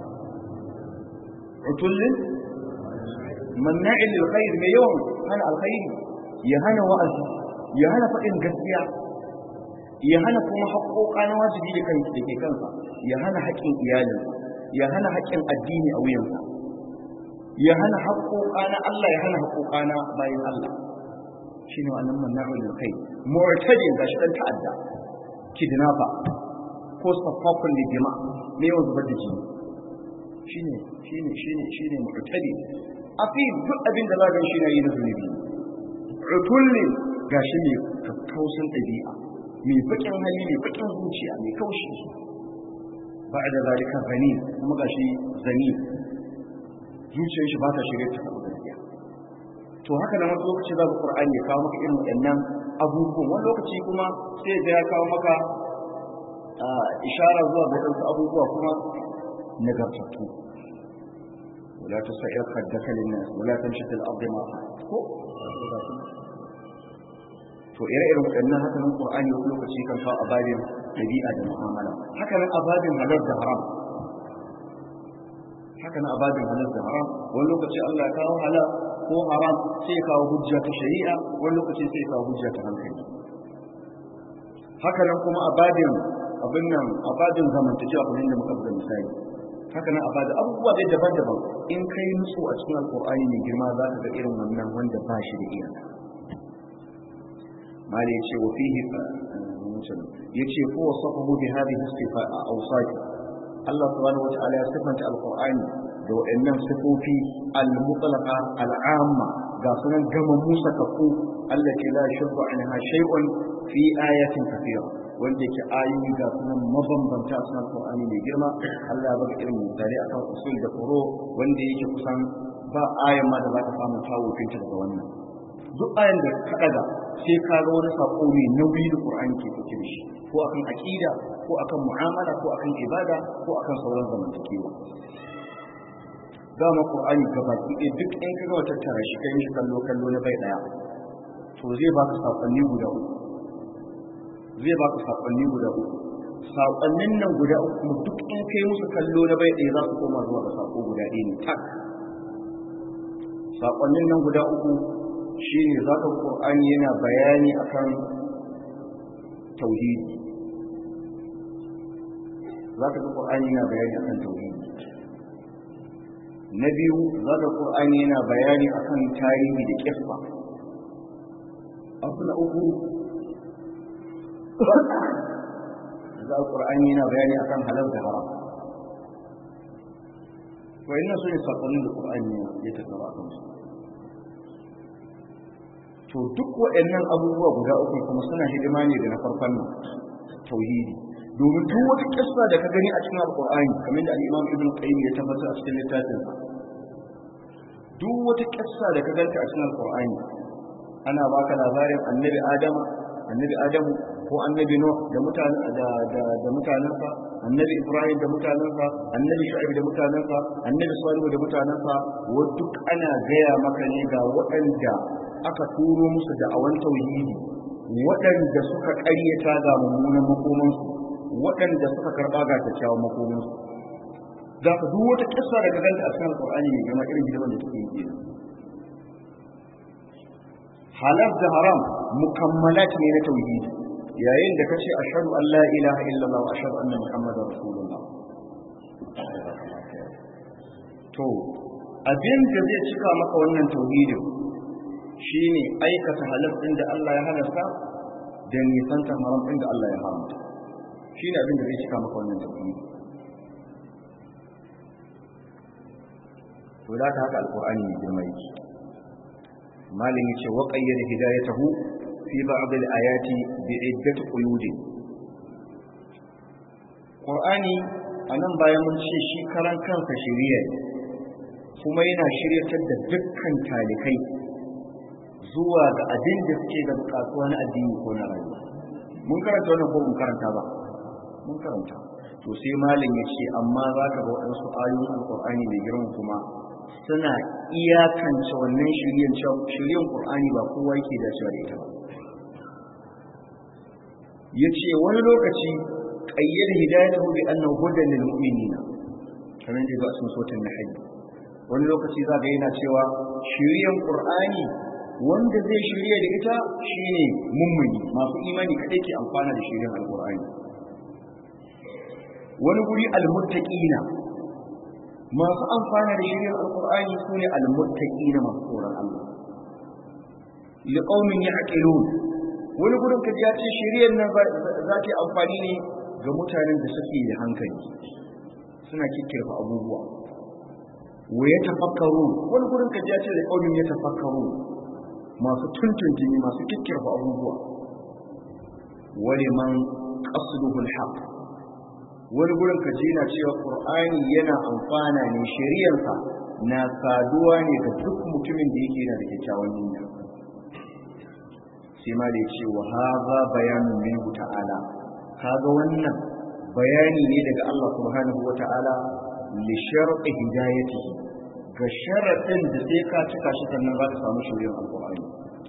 utullin manna'in lil khair me yawan hana alkhairi ya hana wa'azi ya hana faɗin gaskiya ya hana kuma haƙoƙa na wajibi da kan da ke kansa ya hana haƙƙin iyalinsa ya hana haƙƙin addini a wuyansa ya hana haƙoƙa na Allah ya hana haƙoƙa na bayan Allah shine wannan manna'ul lil khair mu'tadin gashi dan ta'adda kidnapper ko safafun lidima ne yawan zubar da jini shine shine shine shine mu'tadi afi duk abin da za ga shi na yi na zunubi utullin gashi mai kakkausin ɗabi'a mai bakin hali mai bakin zuciya mai kaushi ba da zalika zani kuma gashi zani zuciyar shi ba ta shirye ta karɓi gaskiya to haka nan wani lokaci za ka qur'ani ya kawo maka irin waɗannan abubuwan wani lokaci kuma sai da ya kawo maka ishara zuwa ga wasu abubuwa kuma nagartattu ولا تسعر خدك للناس ولا تمشي في الارض مرحا to ire-iren waɗannan haka nan Qur'ani wani lokaci kan kawo ababin dabi'a da mu'amala haka nan ababin halal da haram haka nan ababin halal da haram wani lokaci Allah ya kawo halal ko haram sai ya kawo hujja ta shari'a wani lokaci sai ya kawo hujja ta hankali haka nan kuma ababin abin nan ababin zamantakewa kamar yadda muka buga misali haka nan ababin abubuwa dai daban-daban in kai nutsu a cikin alkur'ani mai girma za ka ga irin wannan wanda ba shi da iyaka mali yace wa fihi yace ko wasafahu bi hadhihi sifa awsaf Allah subhanahu wataala ya sifanta alqur'ani da waɗannan sifofi al-mutlaqa al-amma ga sunan gama musa kafu allati la shubha anha shay'un fi ayatin kathira wanda yake ayoyi ga sunan mabambanta a cikin Qur'ani mai girma Allah ya baka irin misali akan usul da furo wanda yake kusan ba ayan ma da za ka samu tawo kinta daga wannan duk ayan da ka daga sai ka ga wani sako mai nauyi da Qur'ani ke dauke da shi ko akan aqida ko akan mu'amala ko akan ibada ko akan sauran zamantakewa dama Qur'ani gabaki ɗaya duk in ka ga wata tara shi kai shi kallo kallo na bai daya to zai baka sakonni guda uku zai baka sakonni guda uku sakonnin nan guda uku kuma duk in kai musu kallo na bai ɗaya za su koma zuwa ga sako guda ɗaya ne tak sakonnin nan guda uku shi ne za ka ƙur'ani yana bayani akan tauhidi za ka ƙur'ani yana bayani akan tauhidi na biyu za ka ƙur'ani yana bayani akan tarihi da ƙifa abu na uku za a ƙur'ani yana bayani akan halal da haram wa ina so ne saƙonin da ƙur'ani ya tattara a kansu to duk waɗannan abubuwa guda uku kuma suna hidima ne da na farkon nan tauhidi domin duk wata kissa da ka gani a cikin alƙur'ani kamar da al-imam ibn qayyim ya tabbatar a cikin littafin duk wata kissa da ka ganta a cikin alƙur'ani ana baka labarin annabi adama annabi adamu ko annabi nuh da mutanen da da da mutanensa annabi ibrahim da mutanensa annabi shu'aib da mutanensa annabi salihu da mutanensa wa duk ana gaya maka ne ga waɗanda aka turo musu da awan tauhidi waɗanda suka ƙaryata ga mummunan makomansu waɗanda suka karɓa ga kyakkyawan makomansu za ka duk wata kissa daga ganta a cikin alƙur'ani ne gama irin gidan da take yi kenan halal da haram mukammalat ne na tauhidi yayin da kace ashhadu an la ilaha illallah wa ashhadu anna muhammadar rasulullah to abin da zai cika maka wannan tauhidin shine aikata halal din da Allah ya halasta da nisanta haram din da Allah ya haramta shine abin da zai cika maka wannan tauhidi to da haka alqur'ani ne girma yake malin yace wa qayyada hidayatahu fi ba'd al-ayati bi iddat quyud qur'ani anan bayan mun ce shi karan kansa shiriya kuma yana shiryatar da dukkan talikai zuwa ga abin da suke da bukatuwa na addini ko na rayuwa mun karanta wannan ko mun karanta ba mun karanta to sai malin ya ce amma za ka ga waɗansu ayoyin alƙur'ani mai girma kuma suna iyakance wannan shiryen shiryen ƙur'ani ba kowa yake dacewa da ita ba ya ce wani lokaci ƙayyar hidayatahu bi annahu hudan lil mu'minina kamar da ga sun sotin na hayy wani lokaci za ga yana cewa shiryen ƙur'ani wanda zai shirya da ita shine mummuni masu imani kadai ke amfana da shiryen alƙur'ani wani guri almuttaqina masu amfana da shiryen alƙur'ani sune almuttaqina masu tsoron Allah liqaumin ya'qilun wani gurin ka ya ce shiryen nan za ta amfani ne ga mutanen da suke da hankali suna kikkirfa abubuwa wa ya tafakkaru wani gurin ka ya ce da kaumin ya tafakkaru masu tuntuntuni masu kikkirfa abubuwa wani man qasduhu alhaq wani gurin ka ji na cewa qur'ani yana amfana ne shari'arsa na saduwa ne ga duk mutumin da yake yana da kyakkyawan niyya sai ma da ya ce wa haza bayanun minhu ta'ala kaga wannan bayani ne daga Allah subhanahu wata'ala li shar'i hidayatihi ga sharadin da sai ka cika shi sannan za ka samu shiriyar alqur'ani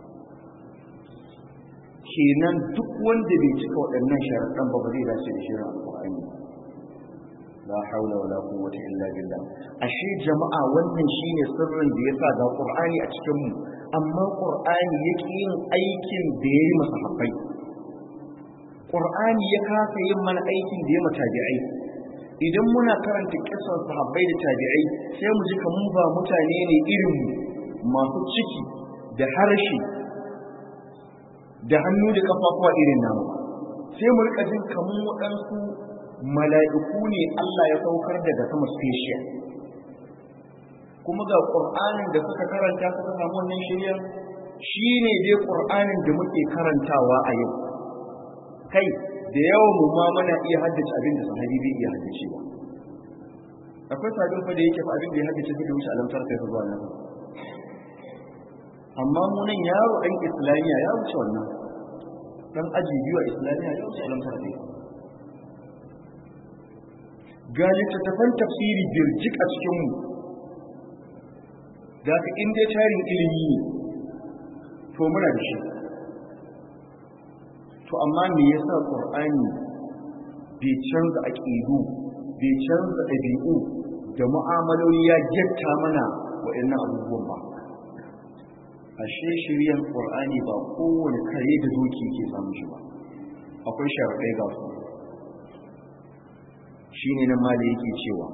kenan duk wanda bai cika waɗannan sharaɗan ba ba zai dace da shirin alqur'ani la haula wala quwwata illa billah ashe jama'a wannan shine sirrin da yasa ga qur'ani a cikin mu amma qur'ani yake yin aikin da yayi masahabbai qur'ani ya kasa yin mana aikin da ya matabi'ai idan muna karanta kisan sahabbai da tabi'ai sai mu ji kamun ba mutane ne irin masu ciki da harshe da hannu da kafafuwa irin namu sai mu rika jin kamun waɗansu mala'iku ne Allah ya saukar daga sama special kuma ga ƙur'anin da suka karanta suka samu wannan shirya shi ne dai ƙur'anin da muke karantawa a yau kai da yawan mu ma muna iya haddace abin da sahabi bai iya haddace ba akwai sabin fa da yake fa abin da ya haddace bai wuce alamtar kai zuwa nan amma mu nan yaro ɗan islamiya ya wuce wannan dan aji biyu a islamiya ya wuce alamtar kai ga littattafan tafsiri birjik a cikinmu da ka inda tarin ilimi ne to muna da shi to amma me yasa qur'ani bai canza aqidu bai canza ɗabi'u da mu'amaloli ya getta mana waɗannan abubuwan ba ashe shiryan qur'ani ba kowane kare da doki ke samu shi ba akwai sharaɗai ga su shine nan mali yake cewa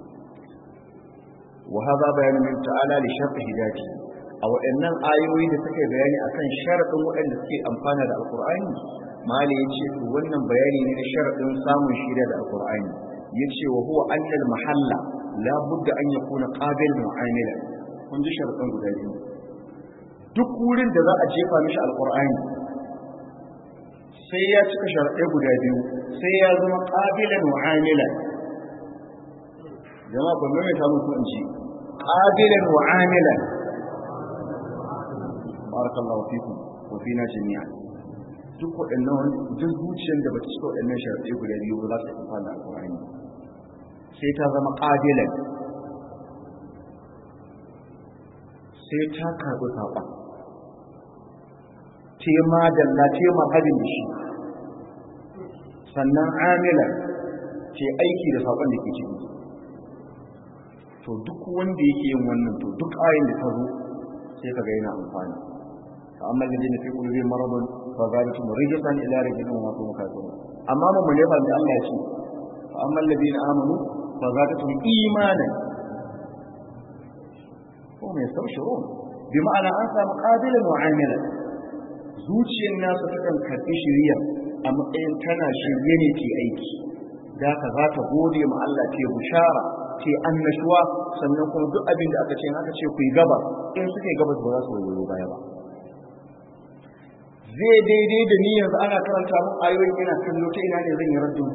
wa hadha bayanu min ta'ala li sharh hidayati a waɗannan ayoyi da suke bayani akan sharadin waɗanda suke amfana da alqur'ani mali yace to wannan bayani ne na sharadin samun shirya da alqur'ani yace wa huwa anna mahalla la budda an yakuna qabil mu'amila kun ji sharadin guda biyu duk wurin da za a jefa mishi alqur'ani sai ya cika sharaɗai guda biyu sai ya zama ƙabilan mu'amila jama'a ban mai samun ku in ci ƙabilan mu'amila barakallahu fikum wa fina jami'a duk waɗannan duk zuciyar da bata cika waɗannan sharaɗai guda biyu ba za ta amfana da alƙur'ani sai ta zama ƙabilan sai ta karɓi saƙon tema dalla tema hadin da shi sannan amila ce aiki da saƙon da ke ciki to duk wanda yake yin wannan to duk ayin da ta zo sai ka ga yana amfani fa amma da jini fi kulli maradun fa zalikum rijsan ila rijlin wa tum kafirun amma mun ne fa Allah ya ce fa amma alladhina amanu fa zalikum imanan ko mai saushiro bi ma'ana an samu qabilan wa amilan zuciyar nasu takan karɓi shirya a matsayin tana shirye ne ke aiki da ka za ta gode ma Allah ce bushara ce annashuwa sannan kuma duk abin da aka ce aka ce ku yi gabas in suka yi gabas ba za su wayo baya ba zai daidai da ni yanzu ana karanta mun ayoyin ina kallo ta ina ne zan yi raddin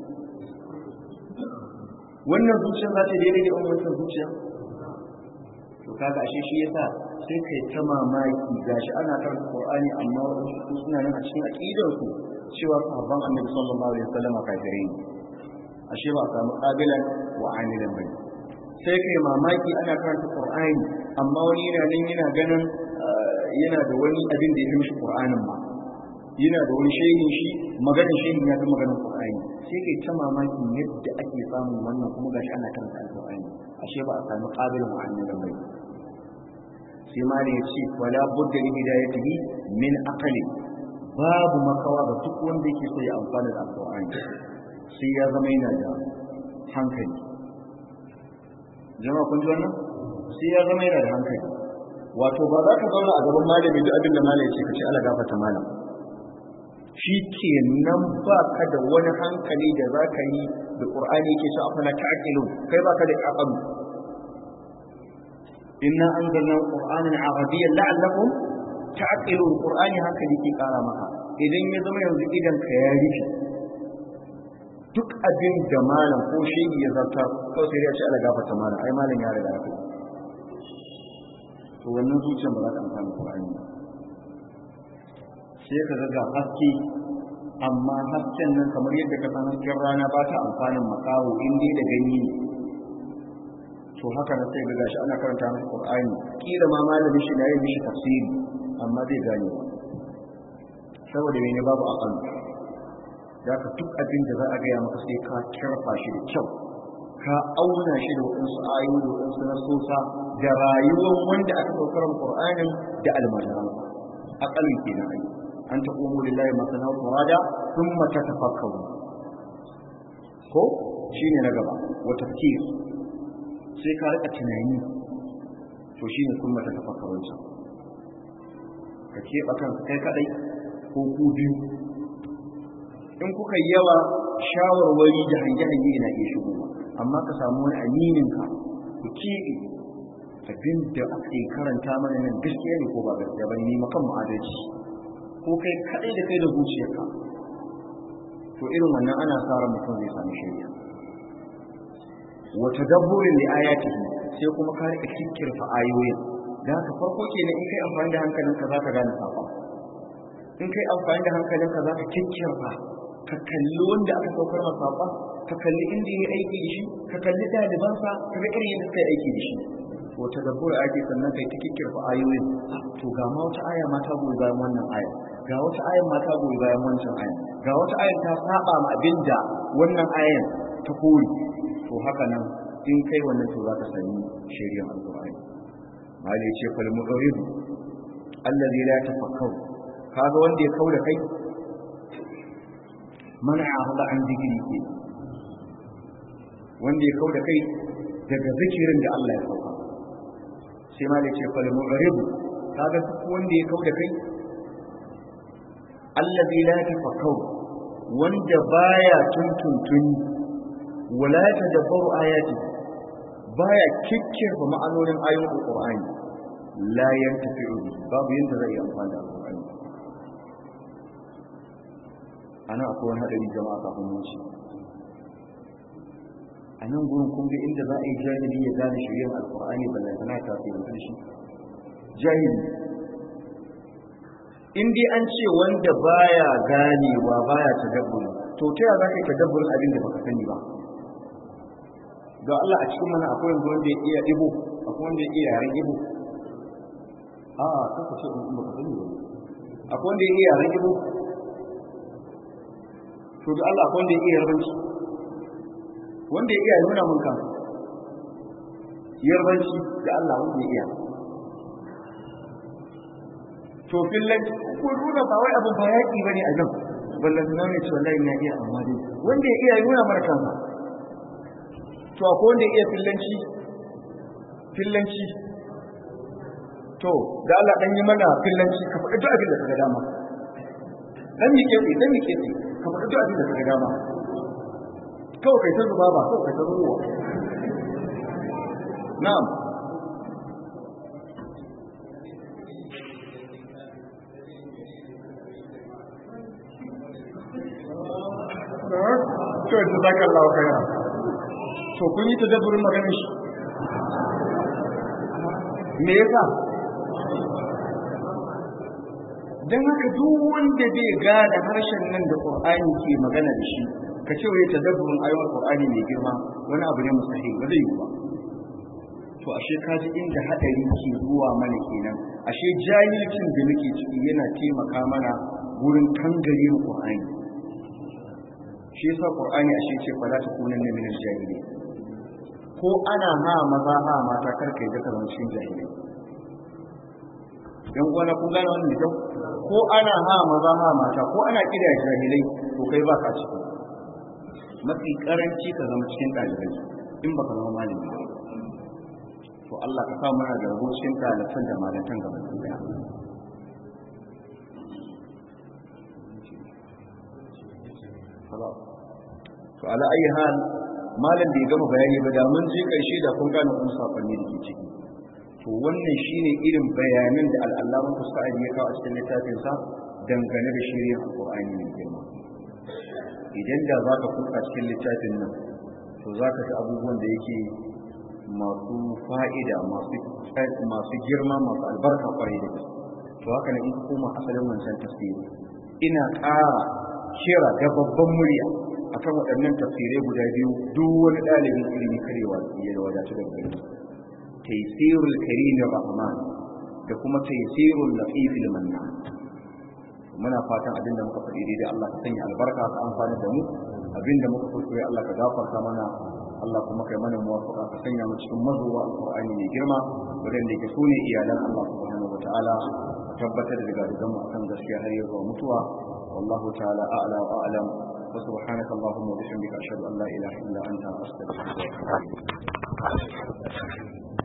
wannan zuciyar za ta daidai da wannan zuciya to kaga ashe shi yasa sai kai ta mamaki gashi ana karanta Qur'ani amma wasu suna nan a cikin aqidar su cewa sahabban Annabi sallallahu alaihi wasallam kafirai ne ashe ba a samu qabilan wa amilan bane sai kai mamaki ana karanta Qur'ani amma wani yana nan yana ganin yana da wani abin da ya fi mishi Qur'anin ma yana da wani shehin shi maganin shehin ya fi maganin Qur'ani sai kai ta mamaki yadda ake samun wannan kuma gashi ana karanta Qur'ani ashe ba a samu qabilan wa amilan bane sai mali ya ce wala budda li hidayatihi min aqli babu makawa ga duk wanda yake so ya amfana da alqur'ani sai ya zama yana da hankali jama'a kun ji wannan sai ya zama yana da hankali wato ba za ka zauna a gaban malami duk abin da malami ya ce ka ce ala gafarta malam shi ke nan ba ka da wani hankali da za ka yi da ƙur'ani ke ce afana ta'aqilun kai ba ka da ƙaƙalu inna anzalna qur'anan arabiyyan la'allakum ta'qilun qur'ani haka yake kara maka idan ya zama yanzu idan ka ya rufe duk abin da malam ko shehi ya zarta ko sai ya ce ala gafarta malam ai malam ya riga ya kai to wannan zuciyar ba za ta amfana qur'ani ba sai ka ga haske amma hasken nan kamar yadda ka san hasken rana ba ta amfanin makaho in dai da gani ne to haka na sai ga gashi ana karanta masa Qur'ani kila ma malamin shi na yin mishi tafsiri amma zai gane ba saboda mene babu aqal da ka duk abin da za a gaya maka sai ka kirfa shi da kyau ka auna shi da waɗansu ayoyi da waɗansu nasosa da rayuwar wanda aka saukar Qur'anin da almajiran aqalin kenan ai an taqumu lillahi masana wa furada thumma tatafakkaru ko shine na gaba wa tafkir sai ka rika tunani to shine thumma tatafakkaru ka keɓa kanka kai kadai ko ku biyu in kuka yi yawa shawarwari da hange-hange na iya shigowa amma ka samu wani amininka ku keɓe abin da ake karanta mana nan gaskiya ne ko ba gaskiya ba ne makan ma'adaci ko kai kadai da kai da zuciyarka to irin wannan ana sa ran mutum zai samu shari'a wa tadabburin li ayatihi sai kuma ka rika kikkirfa ayoyin da haka farko kenan in kai amfani da hankalinka za ka gane safa in kai amfani da hankalinka za ka kikkirfa ka kalli wanda aka saukar masa safa ka kalli inda ya aiki da shi ka kalli ɗalibansa ka ga irin yadda suka yi aiki da shi wata dabbura ake sannan kai ta kikkirfa ayoyin to ga ma wata aya ma ta goyi bayan wannan aya ga wata ayan ma ta goyi bayan wancan ayan ga wata ayan ta saba ma abinda wannan ayan ta kori to haka nan in kai wannan to za ka sani shari'ar alqur'ani mali ce fal mu'rid allazi la tafakkaru kaga wanda ya kauda kai mana ahada an zikiri ke wanda ya kauda kai daga zikirin da Allah ya sauka sai ma da ce fal mu'rid kaga duk wanda ya kauda kai allazi la tafakkaru wanda baya tuntuntun wala tadabbaru ayati baya kikkirfa ma'anonin ayoyin alqur'ani la yantafi'u babu yanda zai yi amfani da alqur'ani ana akwai wani hadari jama'a kafin mu ci a nan gurin kun ga inda za a yi jahili ya gane shirya alqur'ani ballan tana tafi da shi jahili in dai an ce wanda baya ganewa baya tadabburi to ta yaya zaka yi tadabburin abin da baka sani ba don Allah a cikin mana akwai wanda wanda ya iya ibo akwai wanda ya iya yaren ibo a kaka ce in baka sani ba akwai wanda ya iya yaren ibo to da Allah akwai wanda ya iya yarbanci wanda ya iya nuna mun kan yarbanci da Allah wanda ya iya to fillan ko nuna ba wai abu ba yaki bane a nan ballan na ne ce wallahi na iya amma dai wanda ya iya nuna mana kansa to akwai wanda ya iya fillanci fillanci to da Allah dan yi mana fillanci ka faɗi duk abin da kaga dama dan mi kefi dan mi kefi ka faɗi duk abin da kaga dama kawai kai ta zuba ba kawai kai ta ruwa na'am to ta zaka Allah kaira to kun yi tadabburin maganar shi me yasa dan haka duk wanda bai gada harshen nan da Qur'ani ke magana da shi ka ce wai tadabburin ayoyin Qur'ani mai girma wani abu ne mustahil ba zai yi ba to ashe ka ji inda hadari ke zuwa mana kenan ashe jahilcin da muke ciki yana taimaka mana wurin kangare mu Qur'ani shi yasa qur'ani ashe ce fa la takunan min al-jahili ko ana ha maza ha mata karka yi daga cikin jahili dan uwana kun gane wannan da ko ana ha maza ha mata ko ana kida jahilai to kai ba ka ciki mafi karanci ka zama cikin dalibai in baka zama malami ba to Allah ka sa mana da rabo cikin dalatan da malatan gaba ɗaya to ala ayi hal malam bai gama bayani ba da mun je karshe da kun gane kun sakonni da ke ciki to to wannan shine irin bayanan da al'allaman sa'ad ya kawo a cikin littafinsa dangane da shirya alƙur'ani mai girma idan da za ka kuka cikin littafin nan to za ka fi abubuwan da yake masu fa'ida masu girma masu albarka kwarai da gaske to haka na in koma asalin wancan tafsiri ina ƙara kira da babban murya akan waɗannan tafsirai guda biyu duk wani ɗalibin ilimi karewa ya da wadatu da gari taysirul karim rahman da kuma taysirul latifil mannan muna fatan abin da muka faɗi daidai Allah ka sanya albarka ka amfani da mu abin da muka kuskure Allah ka gafarta mana Allah kuma kai mana muwafaqa ka sanya mu cikin mazuwa alqur'ani mai girma wadanda ke sune iyalan Allah subhanahu wataala tabbatar da gadigan mu akan gaskiya har zuwa mutuwa wallahu ta'ala a'la wa a'lam wa subhanaka allahumma wa bihamdika ashhadu an la ilaha illa anta astaghfiruka wa atubu ilaik